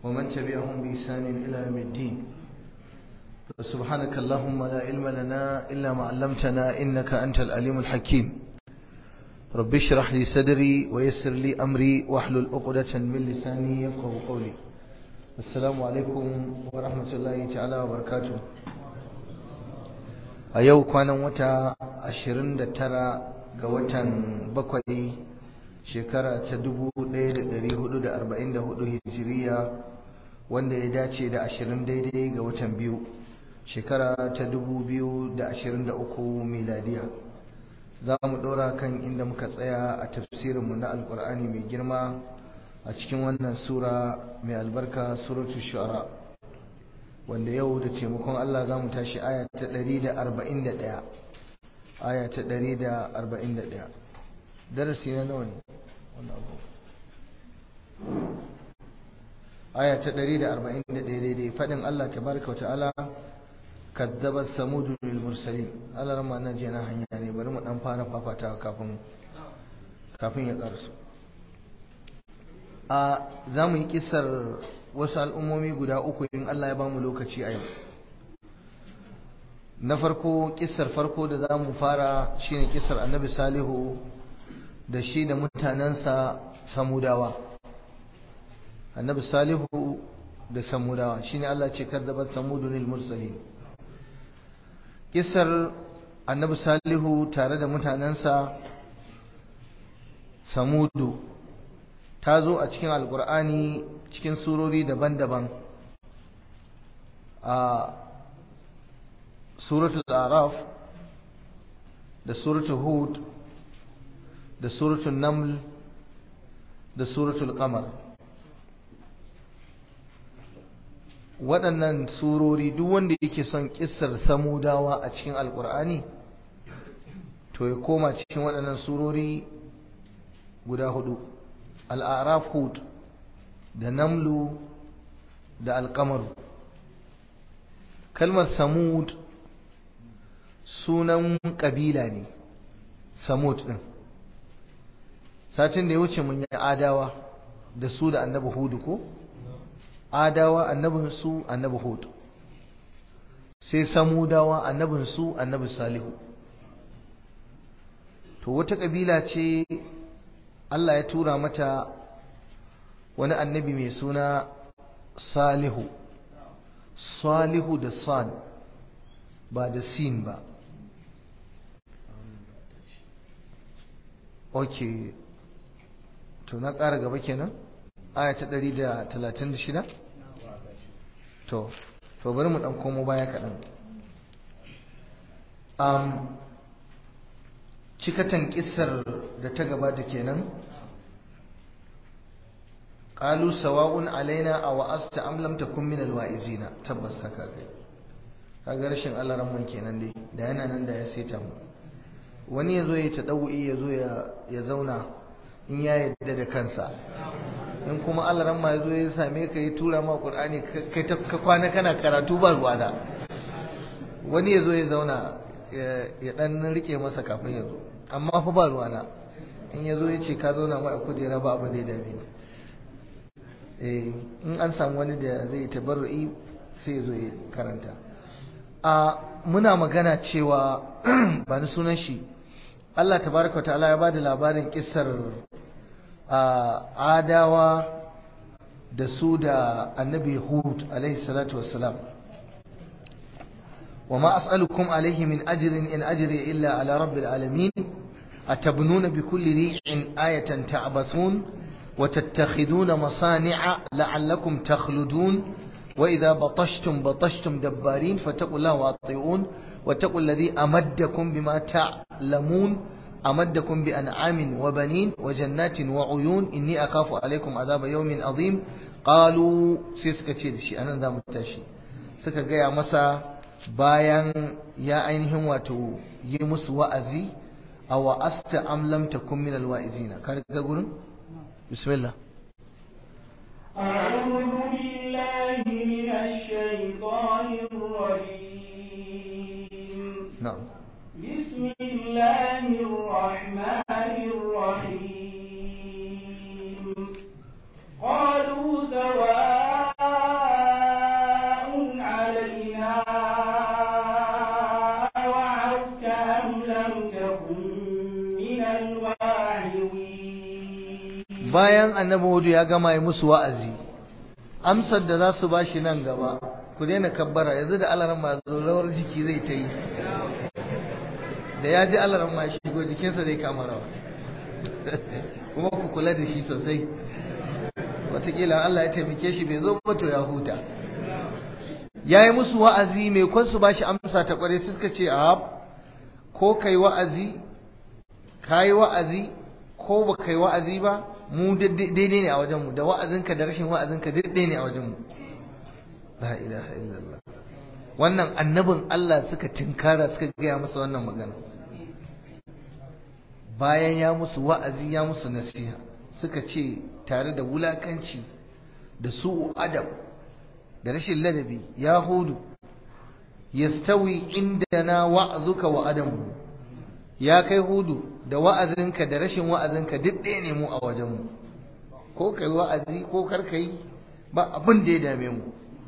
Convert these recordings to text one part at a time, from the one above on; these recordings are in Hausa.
ومن تبعهم بإحسان إلى يوم الدين سبحانك اللهم لا علم لنا إلا ما علمتنا إنك أنت العليم الحكيم رب اشرح لي صدري ويسر لي أمري واحلل عقدة من لساني يفقه قولي السلام عليكم ورحمة الله تعالى وبركاته a yau kwanan wata 29 ga watan bakwai shekara ta 1444 hijiriya wanda ya dace da 20 daidai ga watan biyu shekara ta 2023 miladiya za mu ɗora kan inda muka tsaya a tafsirinmu na alkur'ani mai girma a cikin wannan sura mai albarka suratu shu'ara wanda yau da taimakon Allah za mu tashi aya ta 141 aya ta 141 darasi na nawa ne aya ta 141 daidai fadin Allah tabaraka wa ta'ala kadzabat samud lil mursalin Allah rama nan je na hanya ne bari mu dan fara fafatawa kafin kafin ya karsu a za mu yi kisar wasu al'ummomi guda uku in Allah ya ba mu lokaci a yau na farko kisar farko da za mu fara shine kisar annabi salihu da shi da mutanensa samudawa annabi salihu da samudawa shine Allah ce kadzabat samudunil mursalin kisar annabi salihu tare da mutanensa samudu ta zo a cikin alkur'ani cikin surori daban-daban a suratul araf da suratul hud da suratul naml da suratul qamar waɗannan surori duk wanda yake son kissar samudawa a cikin alkur'ani to ya koma cikin waɗannan surori guda hudu al'araf hud da namlu da alkamaru kalmar samud sunan ƙabila ne samud ɗin satin da ya wuce mun yi adawa da su da annabi hudu ko adawa annabin su annabi hudu sai samudawa annabin su annabi salihu to wata ƙabila ce Allah ya tura mata wani annabi mai suna salihu salihu da san ba da sin ba ok to na ƙara gaba kenan aya ta 136 to to bari mu ɗan komo baya kaɗan um, cikatan ƙisar da ta gabata kenan qalu sawa'un alaina aw asta am lam takun min alwa'izina tabbas haka kai kaga rashin Allah ran kenan dai da yana nan da ya saita mu wani yazo ya tadawi yazo ya ya zauna in ya yadda da kansa in kuma Allah ran ma yazo ya same ka ya tura ma Qur'ani kai ta ka kwana kana karatu ba ruwa da wani yazo ya zauna ya dan rike masa kafin yazo amma fa ba ruwa na in yazo ya ce ka zauna ma a kujera ba abin da ya dame ni in an samu wani da zai tabarru'i sai zo ya karanta a muna magana cewa ba ni sunan shi Allah tabaraka ta'ala ya bada labarin kissar adawa da su da annabi hud alaihi salatu wassalam وما أسألكم عليه من أجر إن أجري إلا على رب العالمين أتبنون بكل ريع آية تعبثون وتتخذون مصانع لعلكم تخلدون وإذا بطشتم بطشتم دبارين فاتقوا الله وأطيعون واتقوا الذي أمدكم بما تعلمون أمدكم بأنعام وبنين وجنات وعيون إني أخاف عليكم عذاب يوم عظيم قالوا سيسكتي شيء أنا ذا متشي suka gaya masa bayan ya ainihin wato yi musu wa'azi a wa'asta am lam takun min alwa'izina ka ga gurin بسم الله أعوذ بالله من الشيطان الرجيم نعم بسم الله الرحمن الرحيم قالوا سواء bayan annabi hudu ya gama yi musu wa'azi amsar da za su ba shi nan gaba ku daina kabbara yanzu da alaran ma rawar jiki zai ta yi da ya ji alaran ma shigo jikinsa zai kama rawa kuma ku kula da shi sosai watakila Allah ya taimake shi bai zo ba to ya huta ya yi musu wa'azi mai kwan su ba shi amsa ta kware suka ce a ko kai wa'azi ka yi wa'azi ko ba kai wa'azi ba mu daidai ne a wajenmu da wa'azinka da rashin wa'azinka daidai ne a wajenmu la ilaha illallah wannan annabin Allah suka tinkara suka gaya masa wannan magana bayan ya musu wa'azi ya musu nasiha suka ce tare da wulakanci da su'u adab da rashin ladabi ya hudu yastawi indana wa'azuka wa adamu ya kai hudu da wa'azinka da rashin wa'azinka duk ɗaya ne mu a wajenmu ko kai wa'azi ko kar yi ba abin da ya dame mu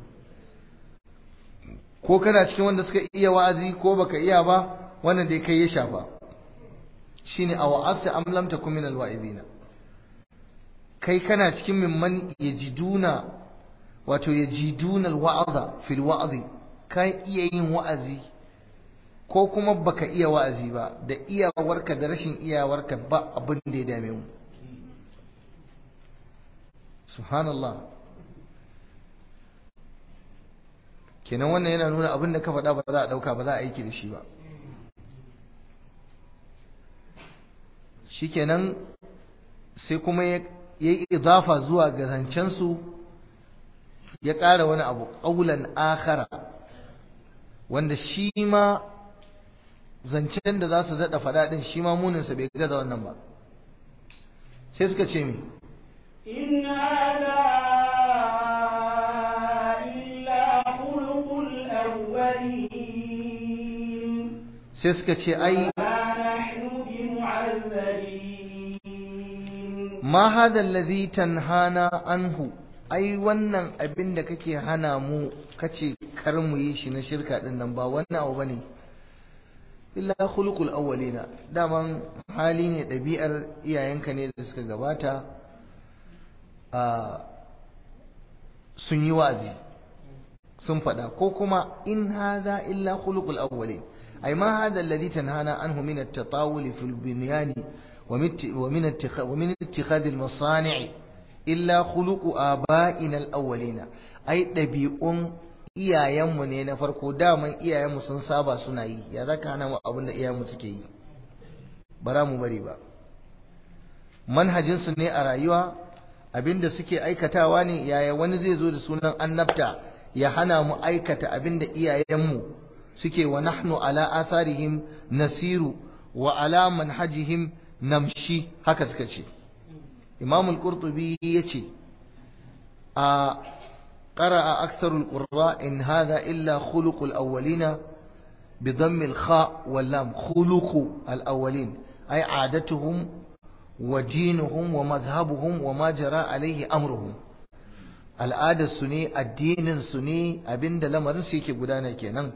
ko kana cikin wanda suka iya wa'azi ko baka iya ba wannan dai kai ya shafa shine a wa'asta am lam takum min alwa'izina kai kana cikin mimman yajiduna wato yajiduna alwa'za fil wa'zi kai iya yin wa'azi ko kuma baka iya wa'azi ba da iyawarka da rashin iyawarka ba abin da ya dame mu subhanallah kenan wannan yana nuna abin da ka faɗa ba za a ɗauka ba za a aiki da shi ba shikenan sai kuma ya yi idafa zuwa ga zancensu ya ƙara wani abu ƙaulan akara wanda shi ma zancen da za su daɗa faɗa ɗin shi ma muninsa bai gaza wannan ba sai suka ce mi إن هذا إلا خلق الأولين sai suka ce ai ما نحن بمعذبين ma hada allazi tanhana anhu ai wannan abin da kake hana mu kace kar mu yi shi na shirka din nan ba wannan abu bane illa khuluqul awwalina daman hali ne ɗabi'ar iyayenka ne da suka gabata a sun yi wa'azi sun faɗa ko kuma in hadha illa khuluqul awwalin ai ma hada alladhi tanhana anhu min at-tatawul fil bunyani ومن اتخاذ ومن اتخاذ المصانع إلا خلق آبائنا الأولين أي ɗabi'un iyayenmu ne na farko daman iyayenmu sun saba suna yi ya za ka hana mu abin da iyayenmu suke yi bara mu bari ba manhajinsu ne a rayuwa abin da suke aikatawa ne yaya wani zai zo da sunan annabta ya hana mu aikata abin da iyayenmu suke wa nahnu ala atharihim nasiru wa ala manhajihim namshi haka suka ce imam al-qurtubi yace a qara'a aktharul qurra in hadha illa khuluqul awwalina bi dhamm al-kha wal lam khuluqu al-awwalin ay adatuhum wa dinuhum wa madhhabuhum wa ma jara alayhi amruhum al'adar su ne addinin su ne abinda lamarin su yake gudana kenan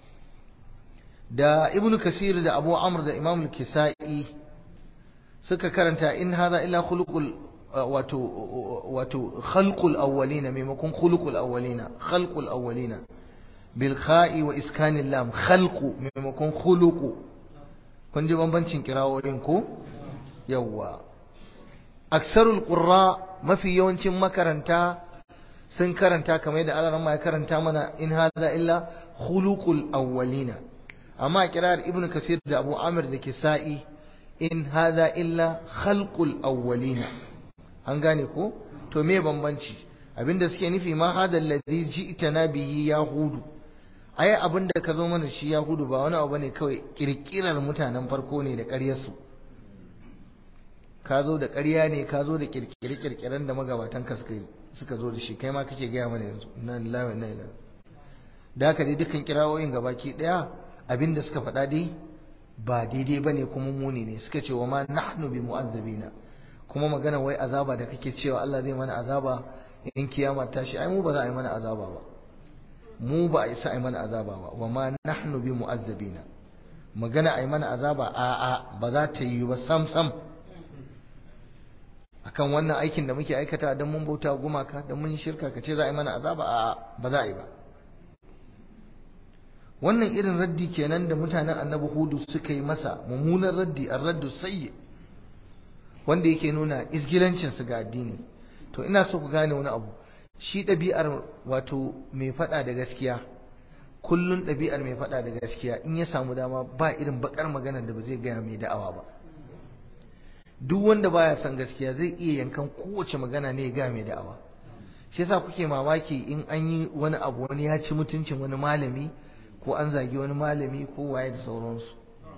da ibnu kasir da abu amr da imam al-kisai suka karanta in hadha illa khuluqul wato wato khalqul awwalina maimakon khuluqul awwalina khalqul awwalina bil kha'i wa iskanil lam khalqu maimakon khuluqu kun ji bambancin kirawoyin ko yawa aksarul qurra mafi yawancin makaranta sun karanta kamar yadda Allah ya karanta mana in hadha illa khuluqul awwalina amma kirar ibnu kasir da abu amir da kisa'i in hadha illa khalqul awwalina an gane ko to me bambanci abinda suke nufi ma hada alladhi ji'tana bihi yahudu ai abinda ka zo mana shi yahudu ba wani abu bane kawai kirkirar mutanen farko ne da ƙaryar su ka zo da ƙarya ne ka zo da kirkire kirkiren da magabatan ka suka suka zo da shi kai ma kake gaya mana yanzu nan lawa nan ila da haka dai dukkan kirawoyin gabaki daya abinda suka faɗa dai ba daidai ba ne kuma muni ne suka ce wa ma nahnu bi mu'azzabina kuma magana wai azaba da kake cewa Allah zai mana azaba in kiyama ta shi ai mu ba za a yi mana azaba ba mu ba a isa a yi mana azaba ba wa ma nahnu bi mu'azzabina magana a yi mana azaba a a ba za ta yi ba sam sam akan wannan aikin da muke aikata don mun bauta gumaka don mun shirka ka ce za a yi mana azaba a ba za a yi ba wannan irin raddi kenan da mutanen annabi hudu suka yi masa mummunan raddi an raddu sayyi wanda yake nuna isgilancinsu ga addini to ina so ku gane wani abu shi ɗabi'ar wato mai faɗa da gaskiya kullun ɗabi'ar mai faɗa da gaskiya in ya samu dama ba irin bakar magana da ba zai gaya mai da'awa ba duk wanda baya son gaskiya zai iya yankan kowace magana ne ya gaya mai da'awa shi yasa kuke mamaki in an yi wani abu wani ya ci mutuncin wani malami ko an zagi wani malami ko waye da sauransu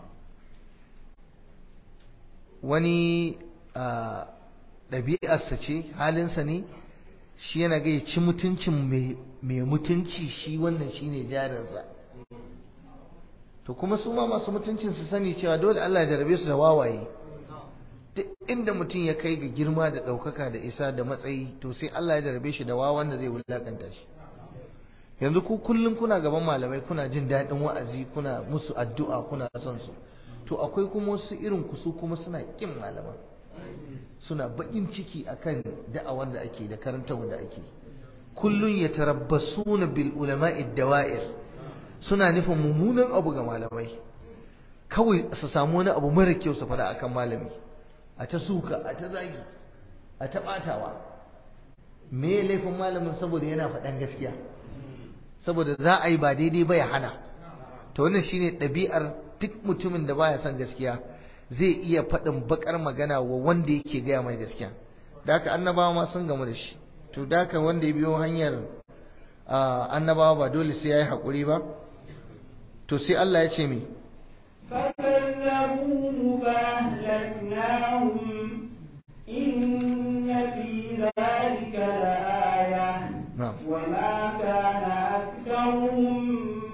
wani ɗabi'arsa ce halinsa ne shi yana ga ya ci mutuncin mai mutunci shi wannan shi ne jarinsa to kuma su ma masu mutuncin su sani cewa dole Allah ya jarabe su da wawaye duk inda mutum ya kai ga girma da ɗaukaka da isa da matsayi to sai Allah ya jarabe shi da wawan da zai wulakanta shi yanzu ku kullum kuna gaban malamai kuna jin daɗin wa'azi kuna musu addu'a kuna son su to akwai kuma wasu irin ku su kuma suna ƙin malaman suna baƙin ciki akan da'awar da ake da karantarwa da ake kullun ya tarabbasuna bil ulama'i dawa'ir suna nufin mummunan abu ga malamai kawai su samu wani abu mara kyau su faɗa akan malami a ta suka a ta zagi a ta ɓatawa me laifin malamin saboda yana faɗan gaskiya saboda za a yi ba daidai ba ya hana to wannan shine ɗabi'ar duk mutumin da baya son gaskiya zai iya faɗin bakar magana wa wanda yake gaya mai gaskiya da haka annabawa ma sun gamu da shi to da haka wanda ya biyo hanyar annabawa ba dole sai ya yi haƙuri ba to sai Allah ya ce mi فكذبوه فأهلكناهم إن في ذلك لآية نعم وما كان أكثرهم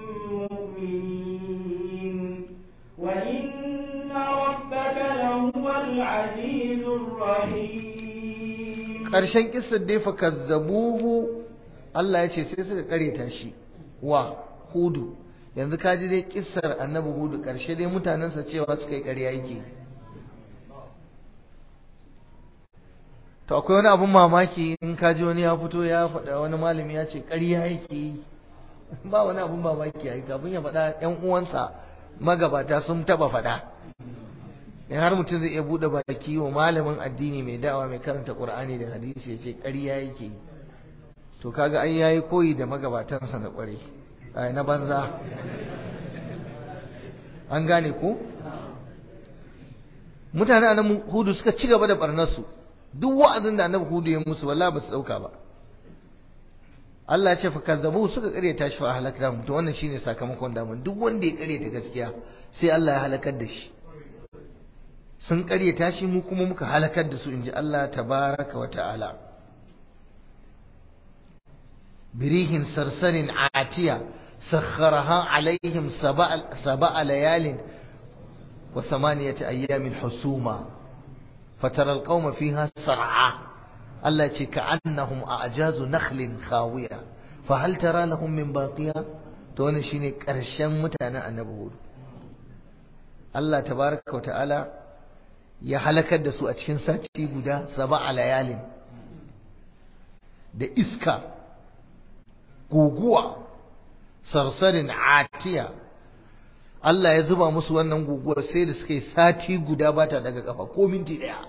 مؤمنين وإن ربك لهو العزيز الرحيم ƙarshen kissar dai fa kazzabuhu Allah ya ce sai suka kareta shi wa hudu yanzu ka ji dai kissar annabi hudu ƙarshe dai mutanensa cewa suka yi ƙarya yake to akwai wani abun mamaki in ka ji wani ya fito ya faɗa wani malami ya ce ƙarya yake yi ba wani abun mamaki ya yi kafin ya faɗa ƴan uwansa magabata sun taɓa faɗa in har mutum zai iya buɗe baki wa malamin addini mai da'awa mai karanta ƙur'ani da hadisi ya ce ƙarya yake yi to kaga ai yayi koyi da magabatansa na ƙware ai na banza an gane ko mutane annabi hudu suka ci gaba da barnarsu duk wa'azin da annabi hudu ya musu wallahi ba su dauka ba Allah ya ce fa kazzabu suka karyata shi fa halakna to wannan shine sakamakon da duk wanda ya karyata gaskiya sai Allah ya halakar da shi sun karyata shi mu kuma muka halakar da su inji Allah tabaraka wa ta'ala بريح صرصر عاتية سخرها عليهم سبع, سبع ليال وثمانية أيام حسوما فترى القوم فيها سرعا التي كأنهم أعجاز نخل خاوية فهل ترى لهم من باقية تون شيني كرشان متانا النبوود الله تبارك وتعالى ya halakar da su a cikin sati guda saba a layalin da iska guguwa sarsarin atiya Allah ya zuba musu wannan guguwar sai da suka yi sati guda ba ta daga kafa ko minti daya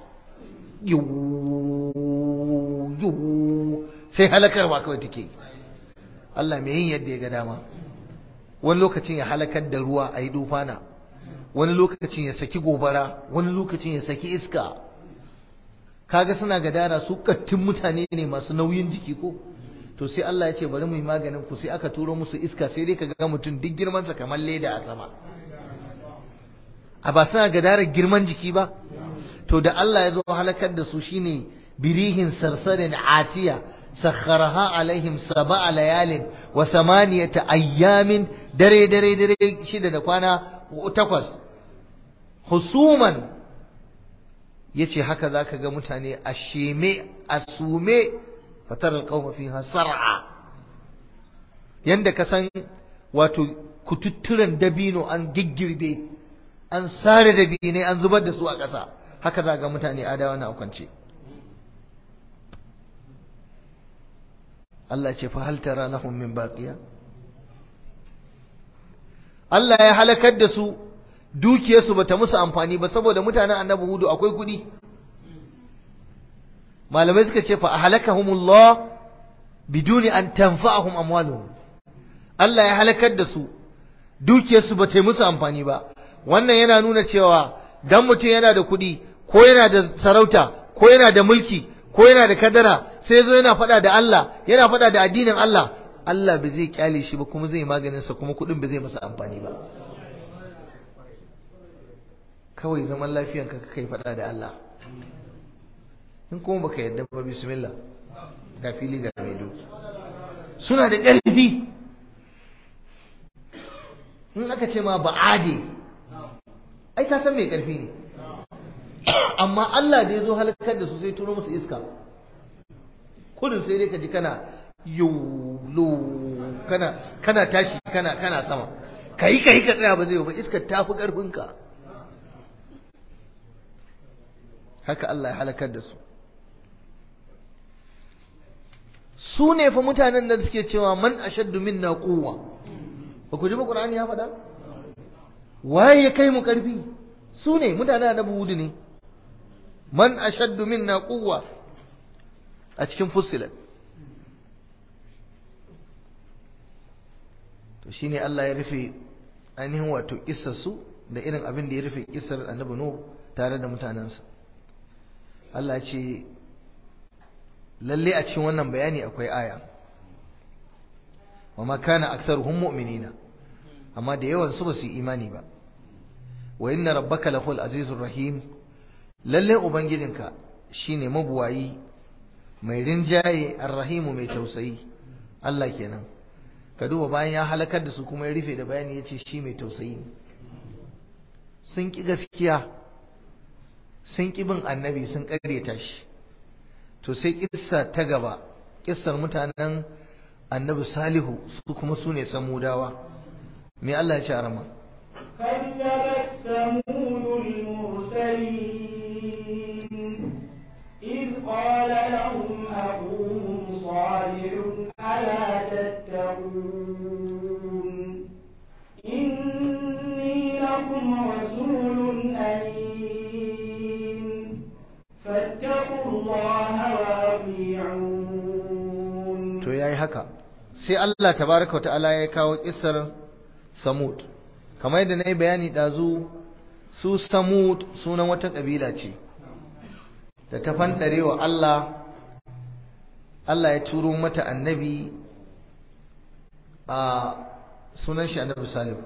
sai halakarwa kawai take Allah mai yin yadda ya ga dama wani lokacin ya halakar da ruwa a yi dufana wani lokacin ya saki gobara wani lokacin ya saki iska kaga suna gadara su kattun mutane ne masu nauyin jiki ko to sai Allah ya ce bari mu yi maganin ku sai aka turo musu iska sai dai kaga mutum duk girman sa kamar leda a sama a ba suna gadarar girman jiki ba to da Allah ya zo halakar da su shine birihin sarsarin atiya sakharaha alaihim sab'a layalin wa samaniyata ayyamin dare dare dare shida da kwana takwas husuman yace haka zaka ga mutane a sheme a sume fatar alƙawma fiha sar'a yanda ka san wato kututturen dabino an giggirbe an sare dabine an zubar da su a ƙasa haka za ga mutane adawa na kwance Allah ce fa hal tara lahum min baqiya Allah ya halakar da su dukiyarsu bata musu amfani ba saboda mutanen annabi hudu akwai kudi malamai suka ce fa ahlakahumullah biduni an tanfa'ahum amwaluhum Allah ya halakar da su dukiyarsu bata yi musu amfani ba wannan yana nuna cewa dan mutum yana da kudi ko yana da sarauta ko yana da mulki ko yana da kadara sai zo yana faɗa da Allah yana faɗa da addinin Allah Allah ba zai kyale shi ba kuma zai maganin sa kuma kudin ba zai masa amfani ba kawai zaman lafiyan ka kai faɗa da Allah in kuma baka yarda ba bismillah ga fili ga mai doki suna da ƙarfi in aka ce ma ba'ade ai ka san mai ƙarfi ne amma Allah da ya zo halakar da su sai turo musu iska kudin sai dai ka ji kana yolo kana kana tashi kana kana sama kai kai ka tsaya ba zai ba iskar ta fi karfinka haka Allah ya halakar da su su ne fa mutanen da suke cewa man ashaddu minna quwwa ba ku ji ba Qur'ani ya faɗa waye ya kai mu karfi su ne mutanen annabi Hudu ne man ashaddu minna quwwa a cikin fussilat to shine Allah ya rufe ainihin wato kissar su da irin abin da ya rufe kissar annabi Nuh tare da mutanensa Allah ce lalle a cikin wannan bayani akwai aya wa ma kana aktsaruhum mu'minina amma da yawan su ba su imani ba wa inna rabbaka lahul azizur rahim lalle ubangijinka shine mabuwayi mai rinjaye arrahimu mai tausayi Allah kenan ka duba bayan ya halakar da su kuma ya rufe da bayani yace shi mai tausayi sun ki gaskiya sun ki bin annabi sun karyata shi to sai kissa ta gaba kissar mutanen annabi salihu su kuma su ne samudawa me Allah ya ce arama كذبت ثمود المرسلين إذ قال لهم أخوهم صالح ألا تتقون إني لكم رسول أمين فاتقوا الله وأطيعون to yayi haka sai Allah tabaraka ta'ala ya kawo kissar samud kamar yadda na yi bayani ɗazu su samud sunan wata ƙabila ce da ta fanɗare wa Allah Allah ya turo mata annabi a sunan shi annabi salihu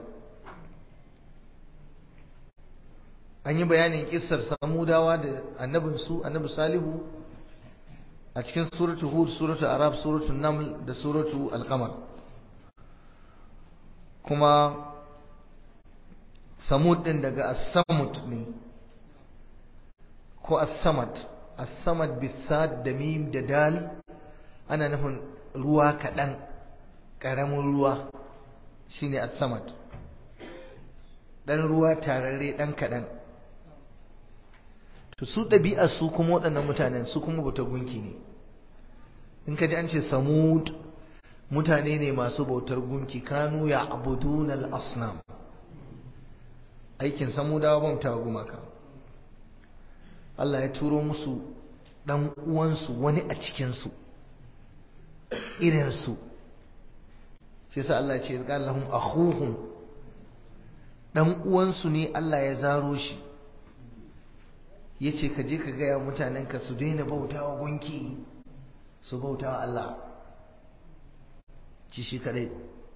an yi bayanin kissar samudawa da annabinsu annabi salihu a cikin suratu hud suratu arab suratu naml da suratu alqamar kuma samud din daga as-samud ne ko as-samad as-samad bisad da mim da dal ana nufin ruwa kaɗan ƙaramin ruwa shine as-samad ɗan ruwa tararre ɗan kaɗan to su ɗabi'ar su kuma waɗannan mutanen su kuma bautar gunki ne in ka ji an ce samud mutane ne masu bautar gunki kanu ya abudun al-asnam aikin samudawa bauta gumaka Allah ya turo musu ɗan uwansu wani a cikinsu irinsu shi sa Allah ce ya lahum akhuhum ɗan uwansu ne Allah ya zaro shi ya ce ka je ka gaya mutanenka su daina bautawa gunki su bautawa Allah ci shi kadai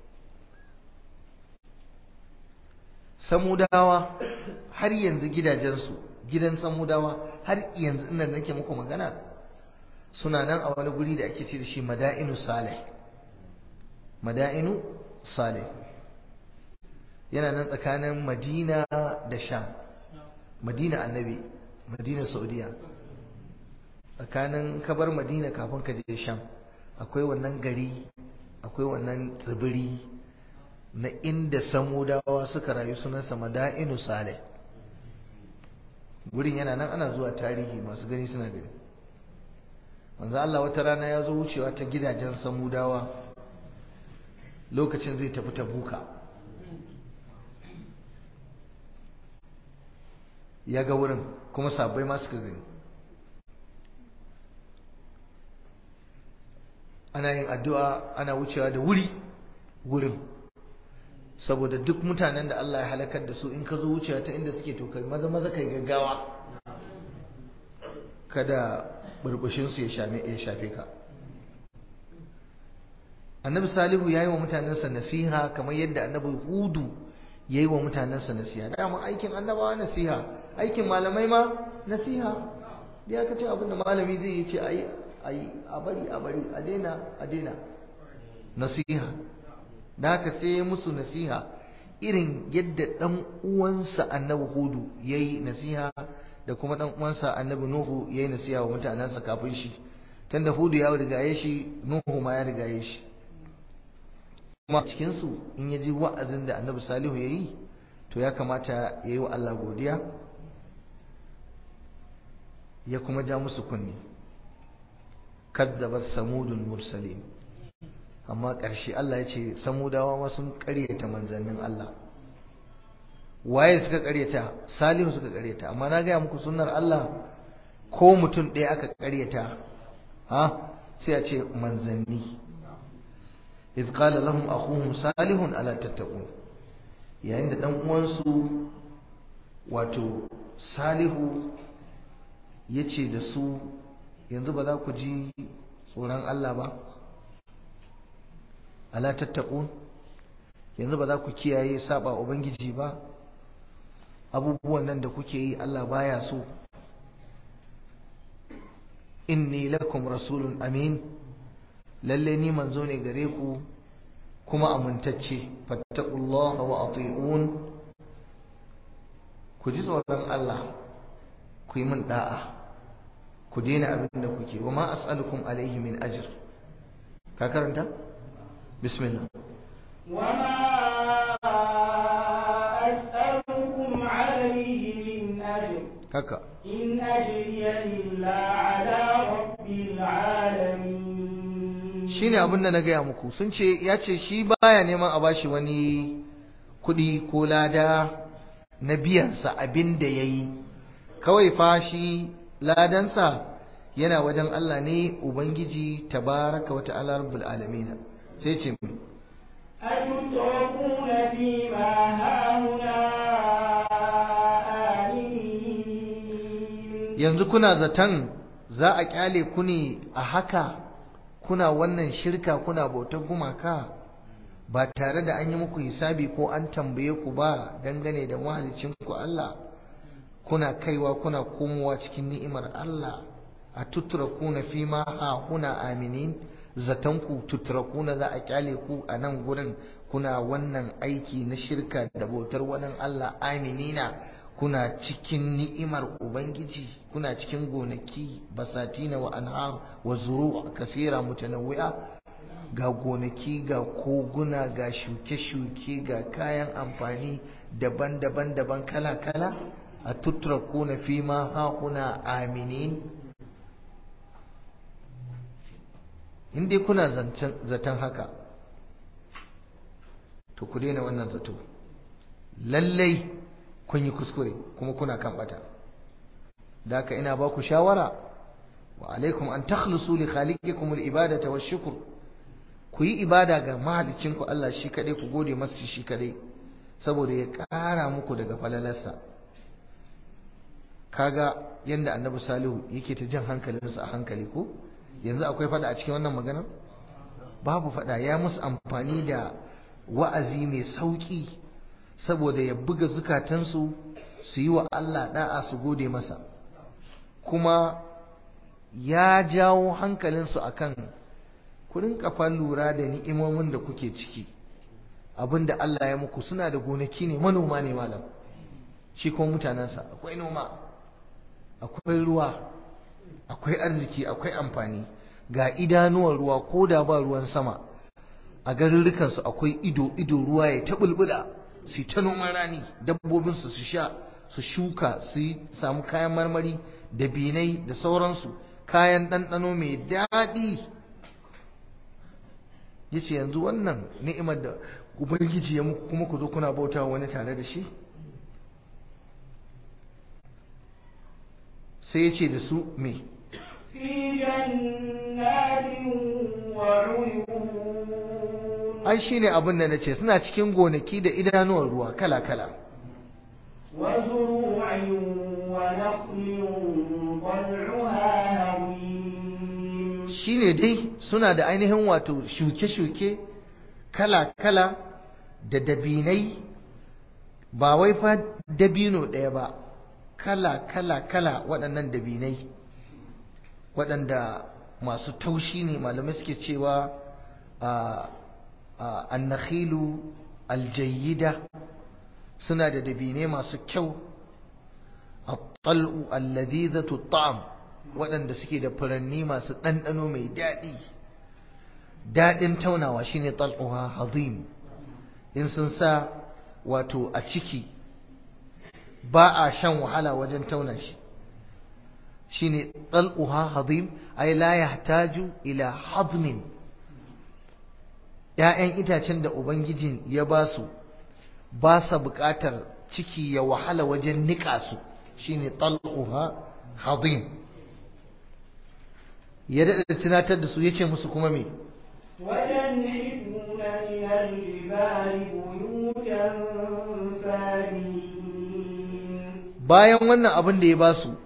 samudawa har yanzu gidajensu gidan samudawa har yanzu ina nake muku magana suna nan a wani guri da ake ce da shi mada'inu salih mada'inu salih yana nan tsakanin madina da sham madina annabi madina saudiya tsakanin kabar madina kafin ka je sham akwai wannan gari akwai wannan tsibiri na inda samudawa suka rayu sunansa mada'inu saleh gurin yana nan ana zuwa tarihi masu gani suna gani manzo Allah wata rana ya zo wucewa ta gidajen samudawa lokacin zai tafi tabuka ya ga wurin kuma sabbai ma suka gani ana yin addu'a ana wucewa da wuri wurin saboda duk mutanen da Allah ya halakar da su in ka zo wucewa ta inda suke to kai maza maza kai gaggawa kada burbushinsu ya shafe ka annabi salihu ya yi wa mutanensa nasiha kamar yadda annabi hudu ya yi wa mutanensa nasiha dama aikin annabawa nasiha aikin malamai ma nasiha da ya kace abinda malami zai yi ce a yi a bari a bari a daina a daina nasiha da haka sai ya musu nasiha irin yadda ɗan uwansa annabi hudu ya yi nasiha da kuma ɗan uwansa annabi nuhu ya yi nasiha wa mutanensa kafin shi tunda hudu ya rigaye shi nuhu ma ya rigaye shi kuma cikinsu in ya ji wa'azin da annabi salihu ya yi to ya kamata ya yi wa Allah godiya ya kuma ja musu kunni kadzabat samudul mursalin amma ƙarshe Allah ya ce samudawa ma sun ƙaryata manzannin Allah waye suka ƙaryata salihu suka ƙaryata amma na gaya muku sunnar Allah ko mutum ɗaya aka ƙaryata ha sai a ce manzanni إذ قال لهم أخوهم صالح ألا تتقون yayin da ɗan uwansu wato salihu ya ce da su yanzu ba za ku ji tsoron Allah ba ala tattaqun yanzu ba za ku kiyaye saba ubangiji ba abubuwan nan da kuke yi Allah baya so inni lakum rasulun amin lalle ni manzo ne gare ku kuma amintacce fattaqullaha wa ati'un ku ji tsoron Allah ku yi min da'a ku daina abin da kuke wa ma as'alukum alaihi min ajr ka karanta bismillah wa ma as'alukum alaihi min ajr haka in ajriya illa ala rabbil alamin shine abin da na gaya muku sun ce ya ce shi baya neman a bashi wani kuɗi ko lada na biyansa abin da ya yi kawai fa shi ladansa yana wajen Allah ne Ubangiji tabaraka wa ta'ala rabbul alamin sai ce mu أتتركون فيما هاهنا آمنين yanzu kuna zaton za a kyale ku ne a haka kuna wannan shirka kuna bautar gumaka ba tare da an yi muku hisabi ko an tambaye ku ba dangane da mahalicin ku Allah kuna kaiwa kuna komowa cikin ni'imar Allah a tutrakuna fi ma ha kuna aminin zaton ku tutrakuna za a kyale ku a nan gurin kuna wannan aiki na shirka da bautar wani Allah aminina kuna cikin ni'imar ubangiji kuna cikin gonaki basatina wa anhar wa zuru' kasira mutanawwi'a ga gonaki ga koguna ga shuke-shuke ga kayan amfani daban-daban daban kala-kala a tutrakuna fi ma haƙuna aminin in dai kuna zaton haka to ku daina wannan zato lallai kun yi kuskure kuma kuna kan bata da haka ina ba ku shawara wa alaikum an takhlusu li khaliqikum al-ibadata wash-shukr ku yi ibada ga mahalicinku Allah shi kadai ku gode masa shi kadai saboda ya ƙara muku daga falalarsa kaga yanda annabi salihu yake ta jan hankalinsa a hankali ko yanzu akwai fada a cikin wannan maganar babu fada ya musu amfani da wa'azi mai sauki saboda ya buga zukatansu su yi wa Allah da'a su gode masa kuma ya jawo hankalinsu akan ku rinka fa lura da ni'imomin da kuke ciki abinda Allah ya muku suna da gonaki ne manoma ne malam shi kuma mutanensa akwai noma akwai ruwa akwai arziki akwai amfani ga idanuwan ruwa ko da ba ruwan sama a garurrukansu akwai ido ido ruwa ya ta bulbula su ta noman rani dabbobinsu su sha su shuka su samu kayan marmari da binai da sauransu kayan ɗanɗano mai daɗi ya ce yanzu wannan ni'imar da ubangiji ya muku kuma ku zo kuna bauta wani tare da shi sai ya ce da su me في جنات وعيون ai shine abin da nace suna cikin gonaki da idanuwar ruwa kala-kala وزروع ونخل طلعها هضيم shine dai suna da ainihin wato shuke-shuke kala-kala da dabinai ba wai fa dabino ɗaya ba kala-kala-kala waɗannan dabinai waɗanda masu taushi ne malamai suke cewa a annakhilu aljayyida suna da dabinai masu kyau a tal'u alladhizatu ta'am waɗanda suke da furanni masu ɗanɗano mai daɗi daɗin taunawa shine tal'uha hazim in sun sa wato a ciki ba a shan wahala wajen tauna shi shine tal'uha hazim ay la yahtaju ila hazmin ‘ya'yan itacen da Ubangijin ya ba su ba sa buƙatar ciki ya wahala wajen niƙa su shine tal'uha hazim ya daɗa tunatar da su ya ce musu kuma me وتنحتون من الجبال بيوتا فارهين bayan wannan abin da ya ba su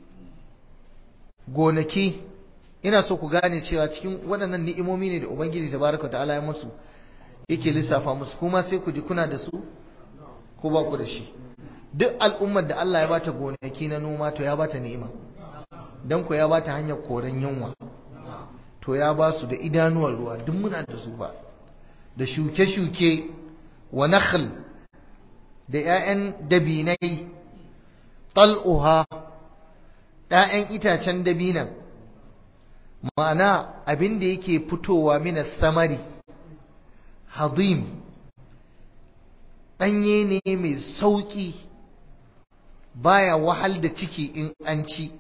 gonaki ina so ku gane cewa cikin waɗannan ni'imomi ne da ubangiji tabaraka ta'ala ya musu yake lissafa musu kuma sai ku ji kuna da su ko ba ku da shi duk al'ummar da Allah ya bata gonaki na noma to ya bata ni'ima dan ku ya bata hanyar koren yunwa to ya ba su da idanuwar ruwa duk muna da su ba da shuke-shuke wa nakhl da 'ya'yan dabinai tal'uha ‘ya'yan itacen dabinan ma'ana abin da yake fitowa mina samari hadim ɗanye ne mai sauƙi baya wahal da ciki in an ci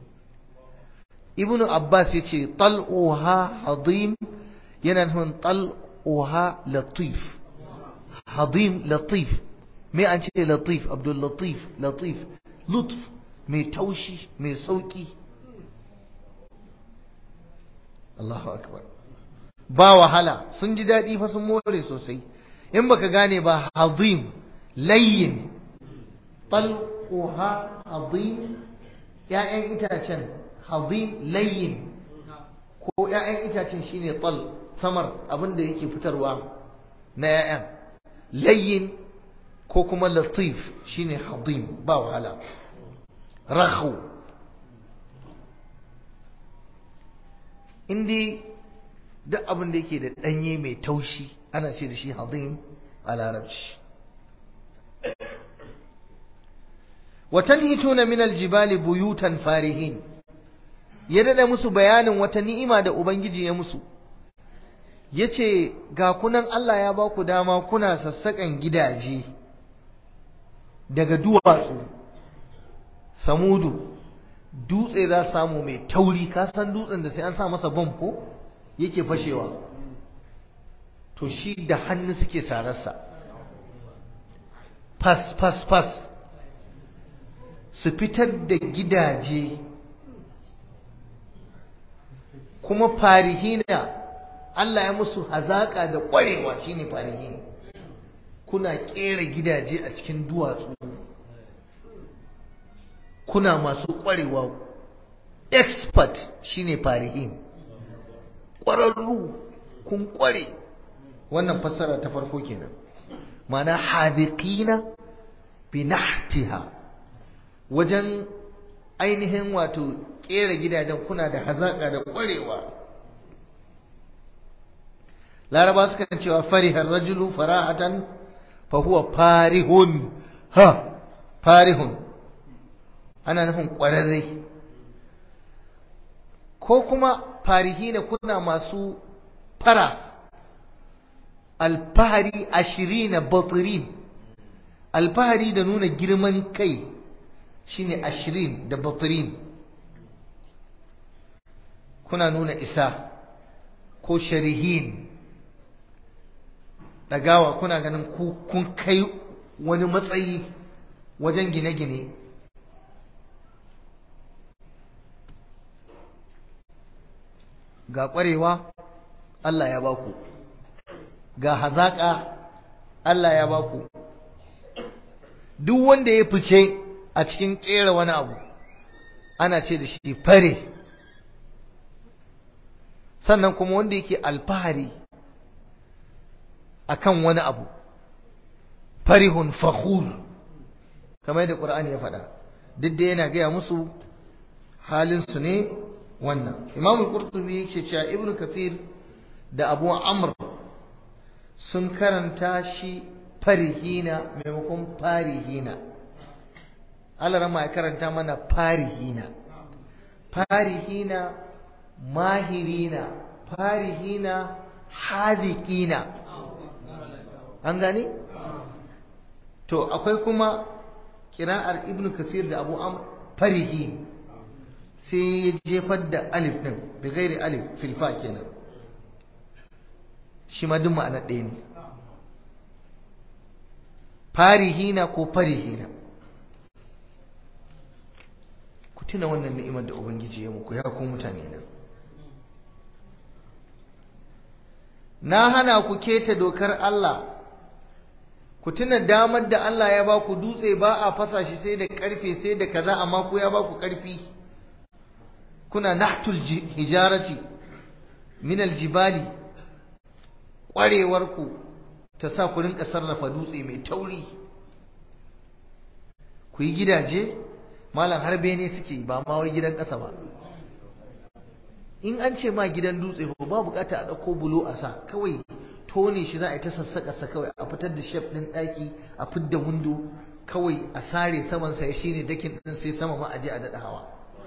ibnu abbas ya ce tal'uha hadim yana nufin tal'uha latif hadim latif me an ce latif abdul latif latif lutf mai taushi mai sauki Allahu akbar ba wahala sun ji daɗi fa sun more sosai in baka gane ba hazim layyin talquha hazim ya'yan itacen hazim layyin ko ya'yan itacen shine tal samar abinda yake fitarwa na ya'yan layyin ko kuma latif shine hazim ba wahala rakhu indi duk abin da yake da ɗanye mai taushi ana ce da shi hazim a larabci watanhituna min aljibali buyutan farihin ya dada musu bayanin wata ni'ima da ubangiji ya musu yace ga kunan Allah ya ba ku dama kuna sassaƙan gidaje daga duwatsu samudu dutse za samu mai tauri ka san dutsen da sai an sa masa bom ko yake fashewa to shi da hannu suke sararsa fas fas fas su fitar da gidaje kuma farihina Allah ya musu hazaka da ƙwarewa shine farihina kuna ƙera gidaje a cikin duwatsu kuna masu ƙwarewa expert shine farihin ƙwararru kun ƙware wannan fassara ta farko kenan mana hadiqina bi nahtiha wajen ainihin wato ƙera gidajen kuna da hazaƙa da ƙwarewa laraba suka cewa farihar rajulu farahatan fa huwa farihun ha farihun ana nufin ƙwararre ko kuma farihi ne kuna masu fara alfahari ashirina batirin alfahari da nuna girman kai shine ashirin da batirin kuna nuna isa ko sharihin ɗagawa kuna ganin kun kai wani matsayi wajen gine-gine ga ƙwarewa Allah ya baku ga hazaƙa Allah ya baku duk wanda ya fice a cikin ƙera wani abu ana ce da shi fare sannan kuma wanda yake alfahari akan wani abu farihun fakhur kamar da Qur'ani ya faɗa duk da yana gaya musu halinsu ne wannan Imam al-Qurtubi yake cewa Ibn Kasir da Abu Amr sun karanta shi farihina maimakon farihina Allah rama ya karanta mana farihina farihina mahirina farihina hadikina an gane to akwai kuma kira'ar ibn kasir da abu am farihi sai ya jefar da alif din bi gairi alif filfa kenan shi ma duk ma'ana ɗaya ne farihina ko farihina ku tuna wannan ni'imar da ubangiji ya muku ya ku mutane nan na hana ku keta dokar Allah ku tuna damar da Allah ya ba ku dutse ba a fasa shi sai da karfe sai da kaza amma ku ya ba ku karfi kuna nahtul hijarati min aljibali kwarewar ku ta sa ku rinka sarrafa dutse mai tauri ku yi gidaje malam har bene suke ba ma wai gidan ƙasa ba in an ce ma gidan dutse ba bukata a ɗauko bulo a sa kawai tone shi za a yi ta sassaƙa sa kawai a fitar da shef ɗin ɗaki a fidda windo kawai a sare saman sa shi ne dakin ɗin sai sama ma a je a daɗa hawa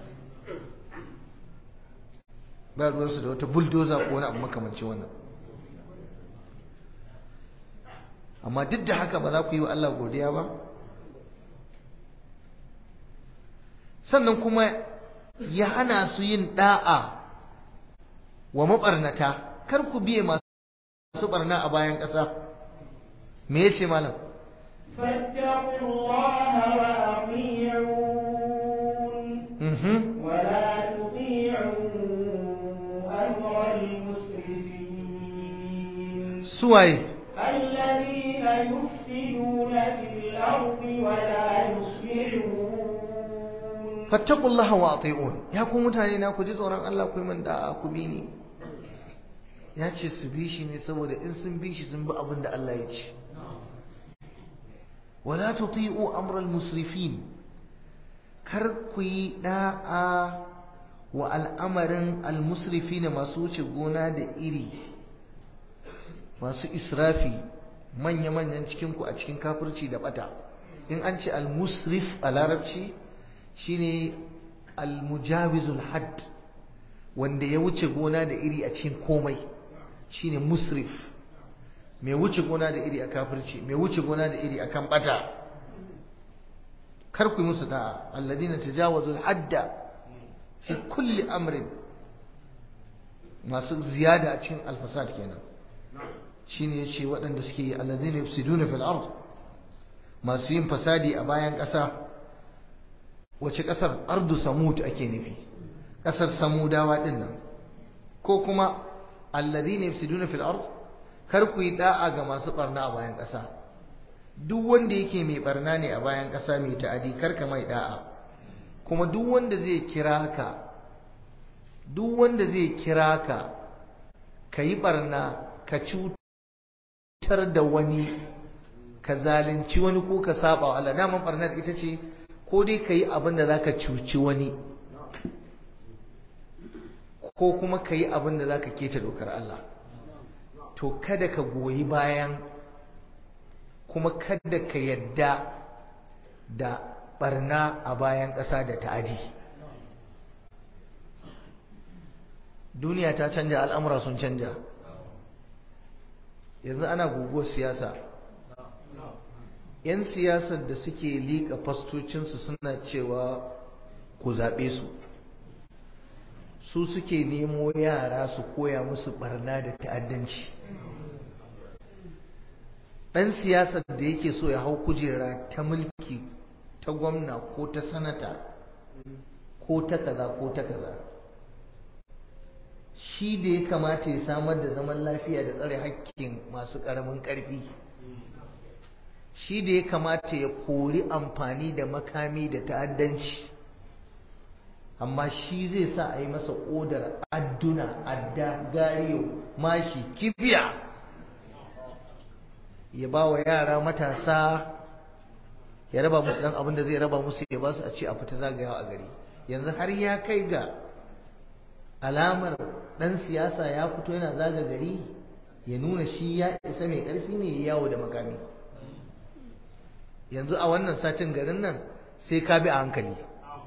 ba ruwansu da wata buldoza ko wani abu makamancin wannan amma duk da haka ba za ku yi wa Allah godiya ba sannan kuma ya hana su yin da'a wa mabarnata kar ku biye masu barna a bayan ƙasa me yace malam فاتقوا الله وأطيعون mhm ولا تطيعوا أمر المسرفين suwaye الذين يفسدون في الأرض ولا يصلحون fattaqullaha wa ati'un ya ku mutane na ku ji tsoron Allah ku yi min da'a ku bi ni ya ce su bi shi ne saboda in sun bi shi sun bi abin da Allah ya ce wala tuti'u amral musrifin kar ku yi da'a wa al'amarin al-musrifina masu wuce gona da iri masu israfi manya-manyan cikinku a cikin kafirci da bata in an ce al-musrif a larabci shine al-mujawizul hadd wanda ya wuce gona da iri a cikin komai shine musrif mai wuce gona da iri a kafirci mai wuce gona da iri akan bata kar ku yi musu da'a alladina tajawazul hadda fi kulli amrin masu ziyada a cikin alfasad kenan shine yace waɗanda suke yi alladina yufsiduna fil ard masu yin fasadi a bayan ƙasa wace ƙasar ardu samud ake nufi ƙasar samudawa ɗin nan ko kuma alladhina yufsiduna fil ard kar ku yi da'a ga masu barna a bayan ƙasa duk wanda yake mai barna ne a bayan ƙasa mai ta'adi kar ka mai da'a kuma duk wanda zai kira ka duk wanda zai kira ka ka yi barna ka cutar da wani ka zalunci wani ko ka saba wa Allah daman barnar ita ce ko dai ka yi abin da za ka cuci wani ko kuma ka yi abin da za ka keta dokar Allah to kada ka goyi bayan kuma kada ka yadda da barna a bayan ƙasa da ta'adi duniya ta canja al'amura sun canja yanzu ana guguwar siyasa 'yan siyasar da suke liƙa fastocinsu suna cewa ku zaɓe su su suke nemo yara su koya musu barna da ta'addanci ɗan siyasar da yake so ya hau kujera ta mulki ta gwamna ko ta sanata ko ta kaza ko ta kaza shi da ya kamata ya samar da zaman lafiya da tsare hakkin masu ƙaramin ƙarfi shi da ya kamata ya kori amfani da makami da ta'addanci amma shi zai sa a yi masa odar adduna adda gariyo mashi kibiya ya ba wa yara matasa ya raba musu dan abin da zai raba musu ya ba su a ce a fita zagayawa a gari yanzu har ya kai ga alamar dan siyasa ya fito yana zaga gari ya nuna shi ya isa mai karfi ne ya yawo da makami yanzu a wannan satin garin nan sai ka bi a hankali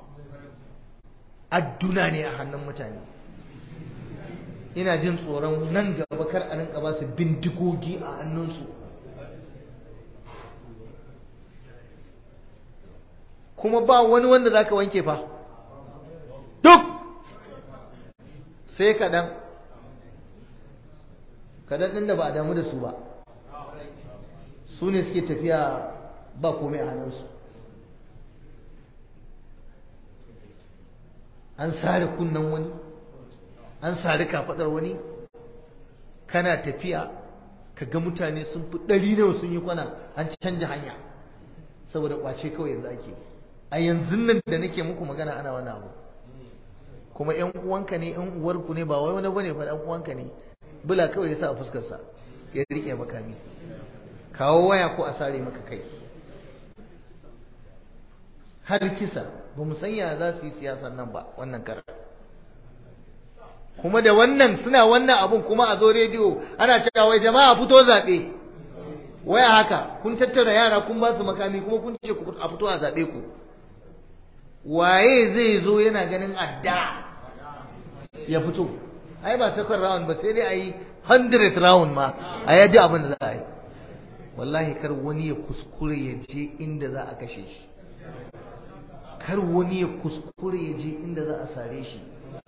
adduna ne a hannun mutane ina jin tsoron nan gaba kar a rinka ba su bindigogi a hannunsu kuma ba wani wanda zaka wanke fa duk sai kaɗan kaɗan ɗin da ba a damu da su ba su ne suke tafiya ba komai a hannunsu an sare kunnen wani an sare kafaɗar wani kana tafiya ka ga mutane sun fi ɗari nawa sun yi kwana an canja hanya saboda ƙwace kawai yanzu ake a yanzu nan da nake muku magana ana wani abu kuma yan uwanka ne yan uwarku ne ba wai wani bane fa yan uwanka ne bula kawai ya sa a fuskarsa ya rike makami kawo waya ko a sare maka kai har kisa ba mu sanya za su yi siyasan nan ba wannan karar kuma da wannan suna wannan abun kuma a zo rediyo ana cewa wai jama'a fito zaɓe waya haka kun tattara yara kun ba su makami kuma kun ce a fito a zaɓe ku waye zai zo yana ganin adda ya fito ai ba second round ba sai dai a yi 100 round ma a yaji abin da za a yi wallahi kar wani ya kuskure ya je inda za a kashe shi kar wani ya kuskure ya je inda za a sare shi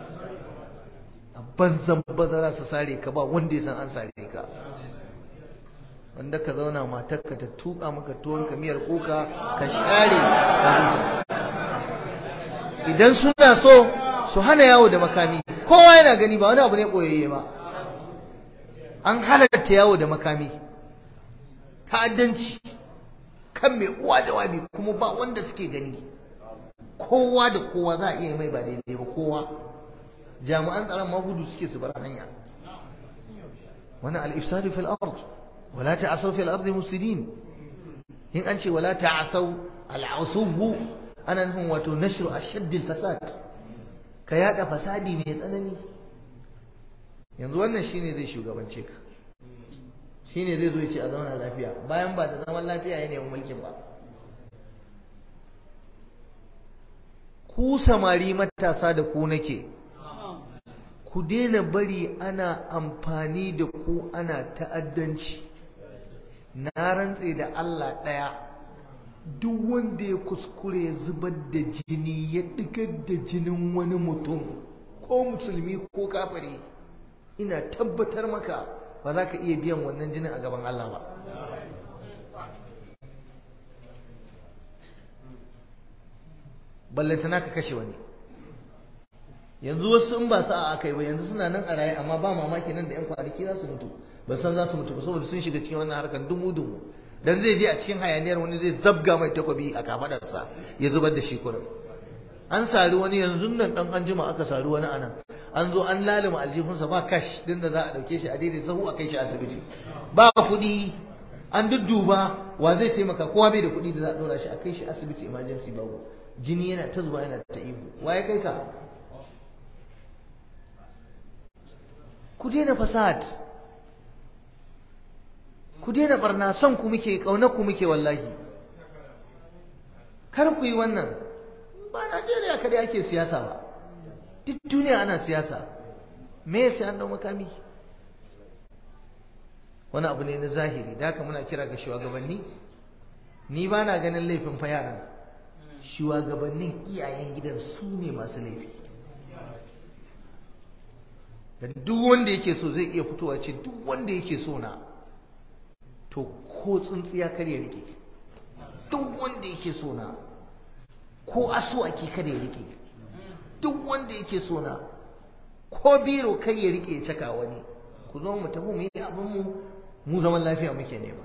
a banzan bazara su sare ka ba wanda ya san an sare ka wanda ka zauna matarka ta tuka maka tuwon ka miyar kuka ka share ka huta idan suna so su hana yawo da makami kowa yana gani ba wani abu ne koyayye ba an halatta yawo da makami ta'addanci kan mai uwa da wabi kuma ba wanda suke gani kowa da kowa za a iya mai ba daidai ba kowa jami'an tsaron magudu suke su bar hanya wannan al-ifsadu fil ard wala ta'asaw fil ard mufsidin in an ce wala ta'asaw al-usubu ana nufin wato nashru ashadd al-fasad ka yada fasadi mai tsanani yanzu wannan shine zai shugabance ka shine zai zo ya ce a zauna lafiya bayan ba da zaman lafiya ya nemi mulkin ba ku samari matasa da ku nake ku daina bari ana amfani da ku ana ta'addanci na rantse da Allah ɗaya duk wanda ya kuskure ya zubar da jini ya ɗigar da jinin wani mutum ko musulmi ko kafiri ina tabbatar maka ba za ka iya biyan wannan jinin a gaban Allah ba ballantana ka kashe wani yanzu wasu in ba sa aka yi ba yanzu suna nan a raye amma ba mamaki nan da yan kwanaki za su mutu ba san za su mutu ba saboda sun shiga cikin wannan harkar dumu dumu dan zai je a cikin hayaniyar wani zai zabga mai takwabi a kafadarsa ya zubar da shi kurin an sari wani yanzu nan dan an jima aka sari wani anan an zo an lalima aljihunsa ba kash din da za a dauke shi a daidai sahu a kai shi asibiti ba kuɗi an dudduba wa zai taimaka kowa bai da kuɗi da za a dora shi a kai shi asibiti emergency babu jini yana ta zuba yana ta ihu wa ya kai ka ku daina fasad ku daina barna son ku muke kaunar ku muke wallahi kar ku yi wannan ba Najeriya kada ake siyasa ba duk duniya ana siyasa me sai an dau makami wani abu ne na zahiri da haka muna kira ga shugabanni ni ba na ganin laifin fa yaran shugabannin iyayen gidan su ne masu laifi dan duk wanda yake so zai iya fitowa ce duk wanda yake so na to ko tsuntsiya kar ya rike duk wanda yake so na ko asuwaki kar ya rike duk wanda yake so na ko biro kai ya rike ya caka wani ku zo mu tafi mu yi abin mu mu zaman lafiya muke nema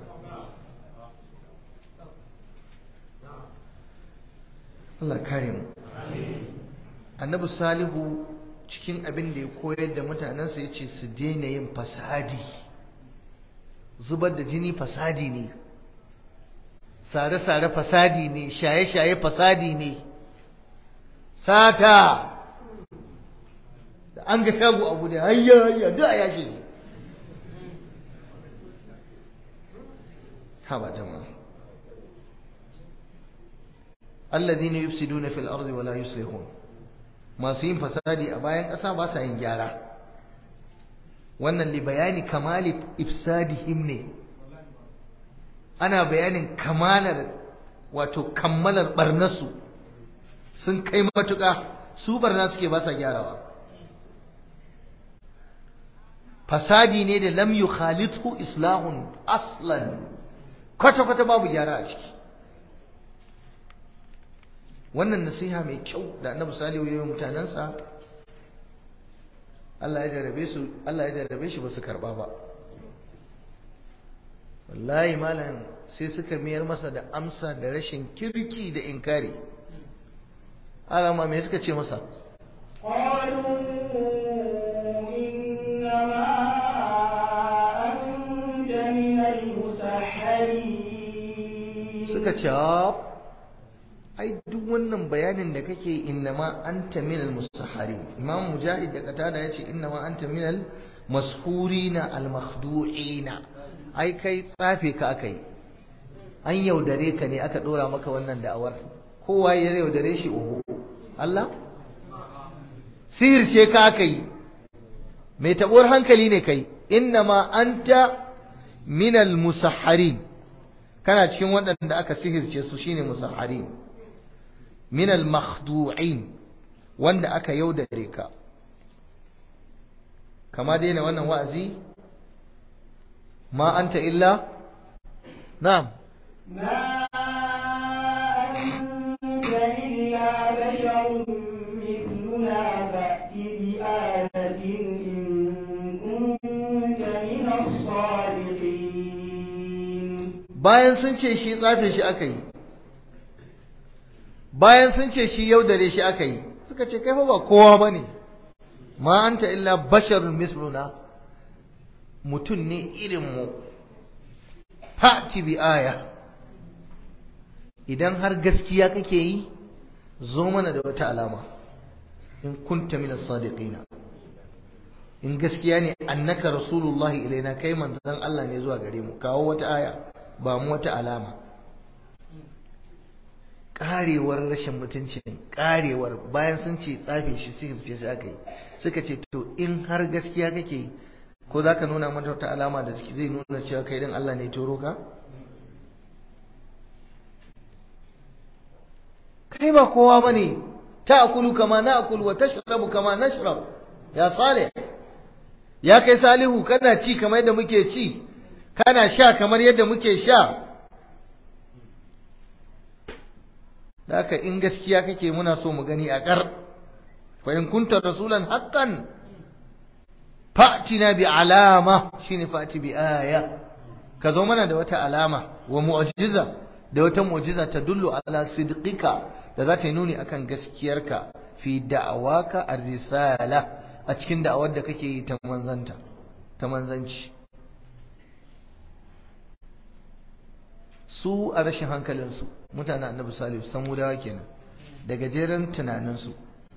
Allah kare mu annabi salihu cikin abin da ya koyar da mutanensa ya ce su daina yin fasadi zubar da jini fasadi ne sare-sare fasadi ne shaye-shaye fasadi ne sata da an ga shago abu da hayya hayya duk a yashi ne haba jama'a alladhina yufsiduna fil ardi wala yuslihun masu yin fasadi a bayan ƙasa ba sa yin gyara wannan li bayani kamali ifsadihim ne ana bayanin kamalar wato kammalar barnasu sun kai matuƙa su barna suke ba sa gyarawa fasadi ne da lam yukhalithu islahun aslan kwata-kwata babu gyara a ciki wannan nasiha mai kyau da annabi salihu ya yi mutanensa Allah ya jarabe su Allah ya jarabe shi ba su karba ba wallahi malam sai suka miyar masa da amsa da rashin kirki da inkari alama me suka ce masa قالوا إنما أنت من المسحرين suka ce ai duk wannan bayanin da kake innama anta minal musahharin imam mujahid da qatada yace innama anta minal mashurina al makhdu'ina ai kai tsafe ka akai an yaudare ka ne aka dora maka wannan da'awar kowa ya yaudare shi oho Allah sihirce ka akai mai tabuwar hankali ne kai innama anta minal musahharin kana cikin waɗanda aka sihirce su shine musahharin min al-makhdu'in wanda aka yaudare ka kama daina wannan wa'azi ma anta illa na'am ما أنت إلا بشر مثلنا فأت بآية إن كنت من الصادقين bayan sun ce shi tsafe shi aka yi bayan sun ce shi yaudare shi aka yi suka ce kai fa ba kowa bane ma anta illa basharun misluna mutum ne irin mu fa'ti bi aya idan har gaskiya kake yi zo mana da wata alama in kunta min as-sadiqina in gaskiya ne annaka rasulullahi ilaina kai manzon Allah ne zuwa gare mu kawo wata aya ba mu wata alama karewar rashin mutunci karewar bayan sun ce tsafe shi sihir ce shi aka yi suka ce to in har gaskiya kake yi ko za ka nuna mata wata alama da zai nuna cewa kai din Allah ne toro ka kai ba kowa bane ta'kulu kama na'kul wa tashrabu kama nashrab ya salih ya kai salihu kana ci kamar yadda muke ci kana sha kamar yadda muke sha haka in gaskiya kake muna so mu gani a kar fa in kunta rasulan haqqan fa'tina bi alama shine fa'ti bi aya ka zo mana da wata alama wa mu'jiza da wata mu'jiza ta dullu ala sidqika da za ta yi nuni akan gaskiyarka fi da'awaka ar-risala a cikin da'awar da kake yi ta manzanta ta manzanci su a rashin hankalinsu mutanen annabi salihu samudawa kenan da gajeren tunaninsu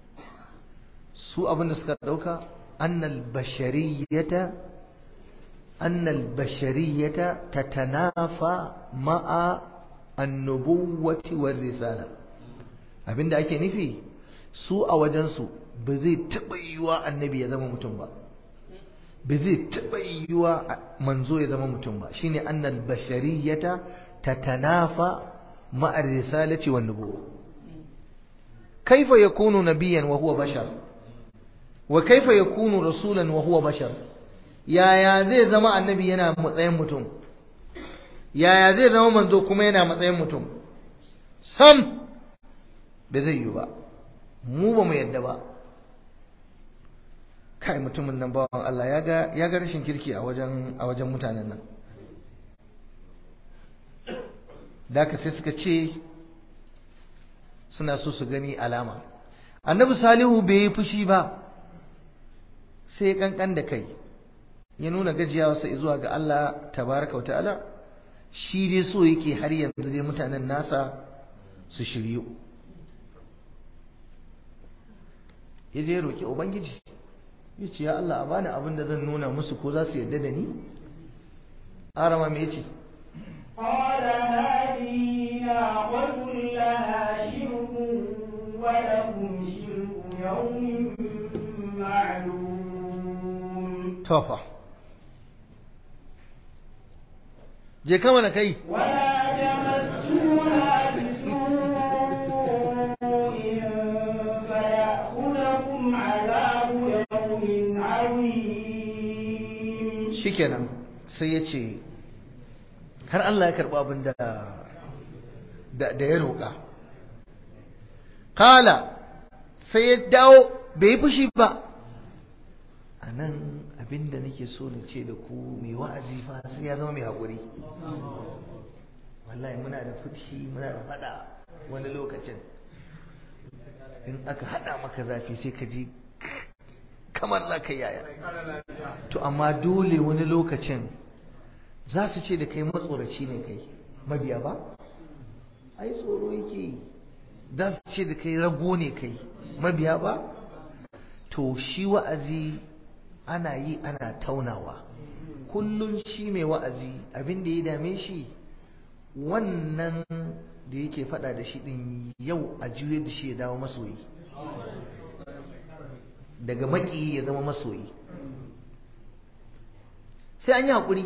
su abinda suka dauka annal bashariyata annal bashariyata tatanafa ma'a annubuwati war risala abinda ake nufi su a wajensu ba zai taɓa yiwuwa annabi ya zama mutum ba ba zai taɓa yiwuwa manzo ya zama mutum ba shine annal bashariyata tatanafa ma'a risalati wan nubuwa kaifa yakunu nabiyyan wa huwa bashar wa kaifa yakunu rasulan wa huwa bashar yaya zai zama annabi yana matsayin mutum yaya zai zama manzo kuma yana matsayin mutum sam bai zai yi ba mu ba mu yadda ba kai mutumin nan bawan Allah ya ga ya ga rashin kirki a wajen a wajen mutanen nan da ka sai suka ce suna so su gani alama annabi salihu bai yi fushi ba sai kankan da kai ya nuna gajiyawarsa zuwa ga Allah tabaraka wa ta'ala shi dai so yake har yanzu dai mutanen nasa su shiryu ya je roƙi ubangiji ya ce ya Allah a bani abin da zan nuna musu ko za su yarda da ni arama me yace قال هذه ناقة لها شرب ولكم شرب يوم معلوم tofa je kama na kai ولا تمسوها بسوء فيأخذكم عذاب يوم عظيم shikenan sai ya ce har Allah ya karɓi abin da da ya roƙa kala sai ya dawo bai yi fushi ba a nan abin da nake so na ce da ku mai wa'azi fa sai ya zama mai haƙuri wallahi muna da fushi muna da faɗa wani lokacin in aka haɗa maka zafi sai ka ji kamar za ka yaya to amma dole wani lokacin za su ce da kai matsoraci ne kai mabiya ba ai tsoro yake za su ce da kai rago ne kai mabiya ba to shi wa'azi ana yi ana taunawa kullum shi mai wa'azi abin da ya dame shi wannan da yake fada da shi din yau a juye da shi ya dawo masoyi daga maki ya zama masoyi sai an yi haƙuri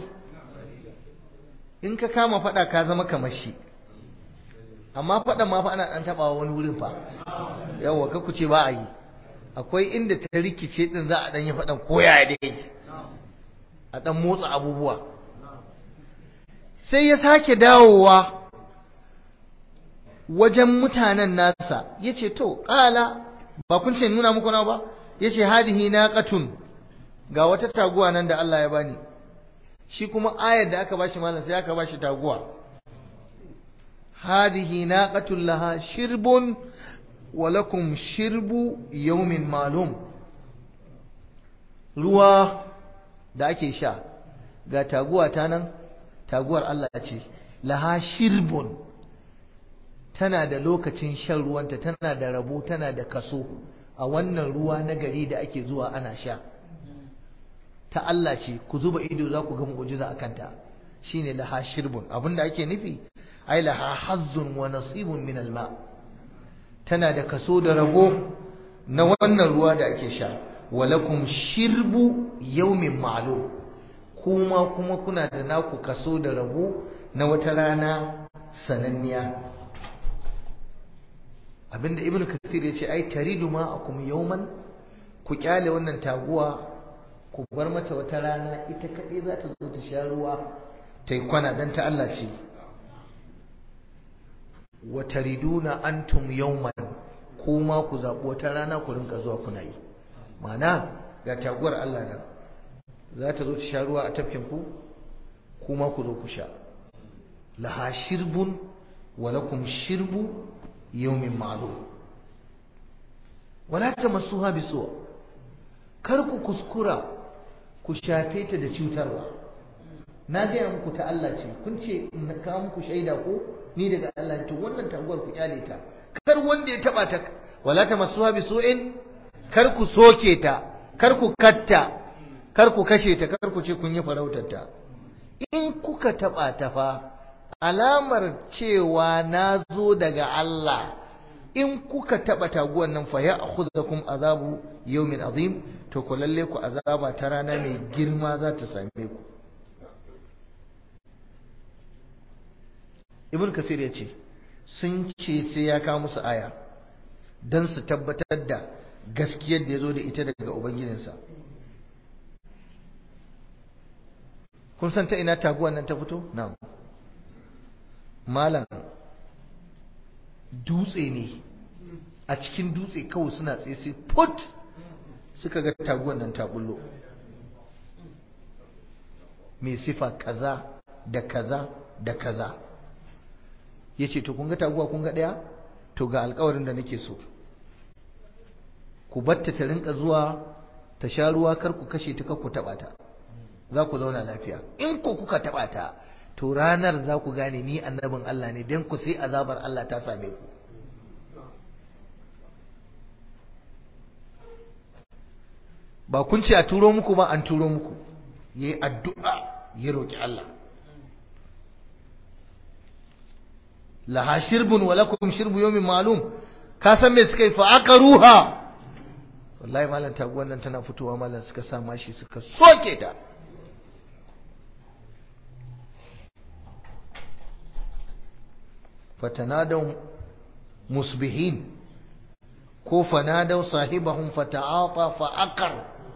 in ka kama faɗa ka zama kamar shi amma faɗa ma fa ana ɗan taɓawa wani wurin fa yawwa ka ku ce ba a yi akwai inda ta rikice ɗin za a ɗan yi faɗan koya dai a ɗan motsa abubuwa sai ya sake dawowa wajen mutanen nasa ya ce to ƙala ba kun ce nuna muku na ba ya ce hadihi naqatun ga wata taguwa nan da Allah ya bani shi kuma ayar da aka bashi malam sai aka bashi taguwa hadihi naqatun laha shirbun wa lakum shirbu yawmin malum ruwa da ake sha ga taguwa ta nan taguwar Allah ce laha shirbun tana da lokacin shan ruwanta tana da rabo tana da kaso a wannan ruwa na gari da ake zuwa ana sha ta Allah ce ku zuba ido za ku ga mu'jiza a kanta shine laha shirbun abinda ake nufi ai laha hazzun wa nasibun min alma tana da kaso da rabo na wannan ruwa da ake sha walakum shirbu yawmin ma'lum kuma kuma kuna da naku kaso da rabo na wata rana sananniya abinda ibnu kasir ya ce ai taridu ma akum yawman ku kyale wannan taguwa ku bar mata wata rana ita kaɗai za ta zo ta sha ruwa ta yi kwana don ta Allah ce wa tariduna antum yawman kuma ku zaɓi wata rana ku rinka zuwa kuna yi mana ga taguwar Allah nan za ta zo ta sha ruwa a tafkin ku kuma ku zo ku sha laha shirbun wa lakum shirbu yawmin ma'lum wala tamassuha bisu'a kar ku kuskura ku shafe ta da cutarwa na gaya muku ta Allah ce kun ce in kawo muku shaida ko ni daga Allah to wannan taguwar ku kyale ta kar wanda ya taba ta wala tamassuha bisu'in kar ku soke ta kar ku katta kar ku kashe ta kar ku ce kun yi farautar ta in kuka taba ta fa alamar cewa na zo daga Allah in kuka taba taguwan nan fa ya akhudhukum azabu yawmin azim to ku lalle ku azaba ta rana mai girma za ta same ku ibn kasir ya ce sun ce sai ya kawo musu aya don su tabbatar da gaskiyar da ya zo da ita daga ubangijinsa kun san ta ina taguwan nan ta fito na'am malam dutse ne a cikin dutse kawai suna tsaye sai put suka ga taguwan nan ta bullo mai sifa kaza da kaza da kaza ya ce to kun ga taguwa kun ga ɗaya to ga alkawarin da nake so ku batta ta rinka zuwa ta sha ruwa kar ku kashe ta kar ku taɓa ta za ku zauna lafiya in ku kuka taɓa ta to ranar za ku gane ni annabin Allah ne don ku sai azabar Allah ta same ku ba kun ce a turo muku ba an turo muku ya yi addu'a ya roƙi Allah laha shirbun wa lakum shirbu yawmin ma'lum ka san me suka yi fa aka ruha wallahi malam taguwan nan tana fitowa malam suka sa mashi suka soke ta fatanadaw musbihin ko fanadaw sahibahum fata'ata fa'aqar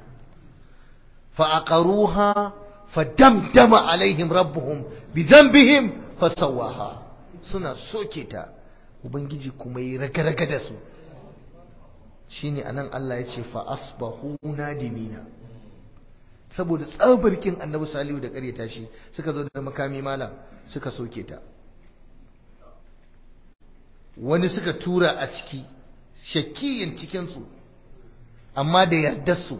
fa'aqaruha fadamdama alaihim rabbuhum bizanbihim fasawaha suna soke ta ubangiji kuma yi raga-raga da su shine anan Allah ya ce fa asbahu nadimina saboda tsabarkin annabi salihu da karyata shi suka zo da makami malam suka soke ta wani suka tura a ciki shakiyin cikinsu amma da yardarsu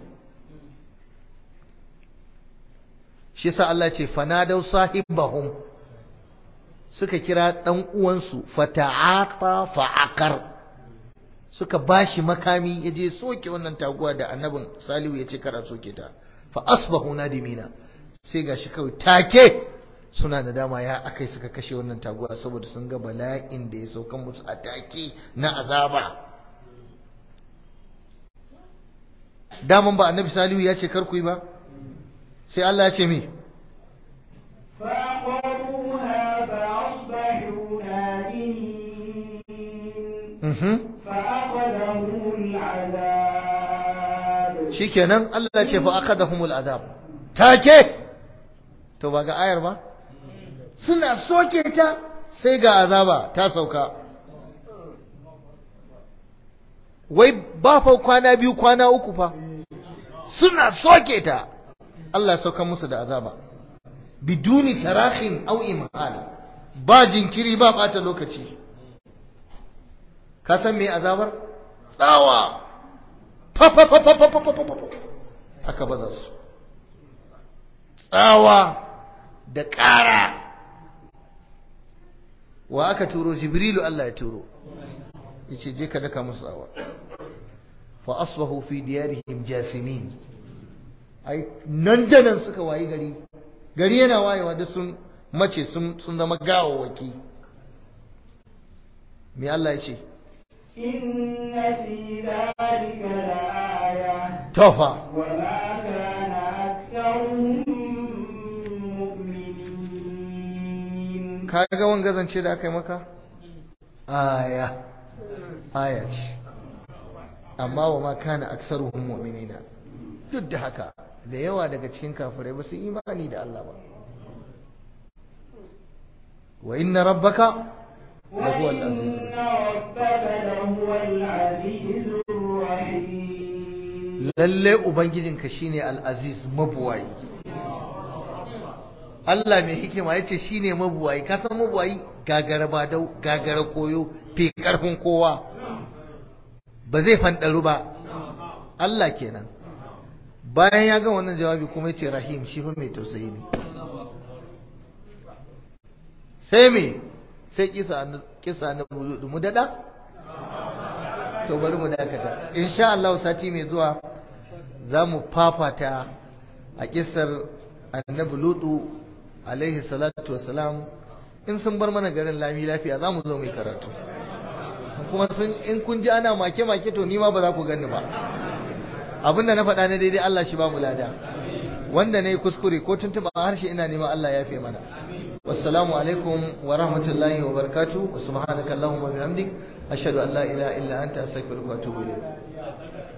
shi yasa Allah ce fanadau sahibahum suka kira dan uwansu fata'ata fa'akar suka bashi makami yaje soke wannan taguwa da annabin Salihu yace kara soke ta fa asbahu nadimina sai gashi kawai take suna da dama ya akai suka kashe wannan taguwa saboda sun ga bala'in da ya saukan musu a take na azaba daman ba annabi Salihu ya ce kar ku yi ba sai Allah ya ce mi فعقروها فأصبحوا نادمين فأخذهم العذاب shikenan Allah ya ce fa akadahumul adab take to ba ga ayar ba suna soke ta sai ga azaba ta sauka wai ba fa kwana biyu kwana uku fa suna soke ta Allah ya sauka musu da azaba biduni tarahin au imhal ba jinkiri ba bata lokaci ka san me azabar tsawa fa fa fa fa fa fa fa fa aka baza su tsawa da ƙara wa aka turo jibrilu Allah ya turo yace je ka daka musu tsawa fa asbahu fi diyarihim jasimin ai nan da nan suka wayi gari gari yana wayewa da sun mace sun sun zama gawawaki me Allah ya ce إن في ذلك لآية tofa وما كان أكثرهم مؤمنين kaga wanga zance da aka yi maka aya aya ce amma wa ma kana aksaruhum mu'minina duk da haka da yawa daga cikin kafirai ba su imani da Allah ba wa inna rabbaka lahuwa al-aziz وإن ربك لهو العزيز الرحيم lalle ubangijinka shine al-aziz mabuwayi Allah mai hikima yace shine mabuwayi ka san mabuwayi gagara badau gagara koyo fi karfin kowa ba zai fandaru ba Allah kenan bayan ya ga wannan jawabi kuma yace rahim shi fa mai tausayi ne sai me sai kisa kisa na mu dada to bari mu dakata insha Allah sati mai zuwa za mu fafata a kisar annabi lutu alaihi salatu wassalam in sun bar mana garin lami lafiya za mu zo mai karatu kuma sun in kun ji ana make-make to ni ma ba za ku gani ba abinda na faɗa na daidai Allah shi ba mu lada wanda na yi kuskure ko tuntuɓa harshe ina neman Allah ya fi mana wassalamu alaikum wa rahmatullahi wa barakatuh wa subhanaka allahumma bihamdik ashhadu an la ilaha illa anta astaghfiruka wa atubu ilayk